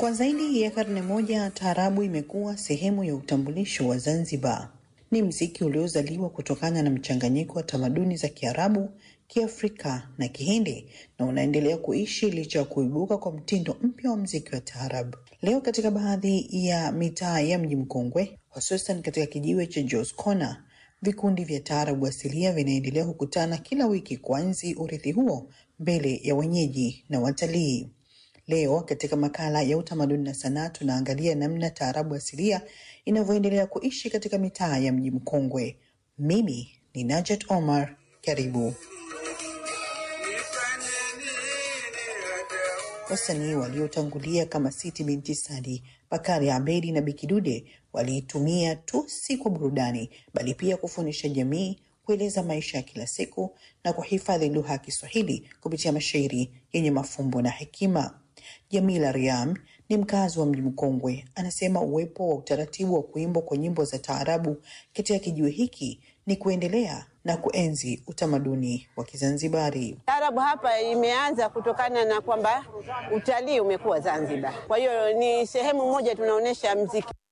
Kwa zaidi ya karne moja, taarabu imekuwa sehemu ya utambulisho wa Zanzibar. Ni mziki uliozaliwa kutokana na mchanganyiko wa tamaduni za Kiarabu, Kiafrika na Kihindi na unaendelea kuishi licha ya kuibuka kwa mtindo mpya wa mziki wa taarabu. Leo katika baadhi ya mitaa ya mji mkongwe, hususan katika kijiwe cha Jos Corner, vikundi vya taarabu asilia vinaendelea kukutana kila wiki kuanzi urithi huo mbele ya wenyeji na watalii. Leo katika makala ya utamaduni na sanaa tunaangalia namna taarabu asilia inavyoendelea kuishi katika mitaa ya mji mkongwe. Mimi ni Najat Omar, karibu. Wasanii waliotangulia kama Siti Binti Sadi, Bakari Abedi na Bikidude waliitumia tu si kwa burudani, bali pia kufundisha jamii, kueleza maisha ya kila siku na kuhifadhi lugha ya Kiswahili kupitia mashairi yenye mafumbo na hekima. Jamila Riam ni mkazi wa mji mkongwe, anasema uwepo wa utaratibu wa kuimbwa kwa nyimbo za taarabu katika kijiwe hiki ni kuendelea na kuenzi utamaduni wa Kizanzibari. Taarabu hapa imeanza kutokana na kwamba utalii umekuwa Zanzibar, kwa hiyo ni sehemu moja tunaonyesha mziki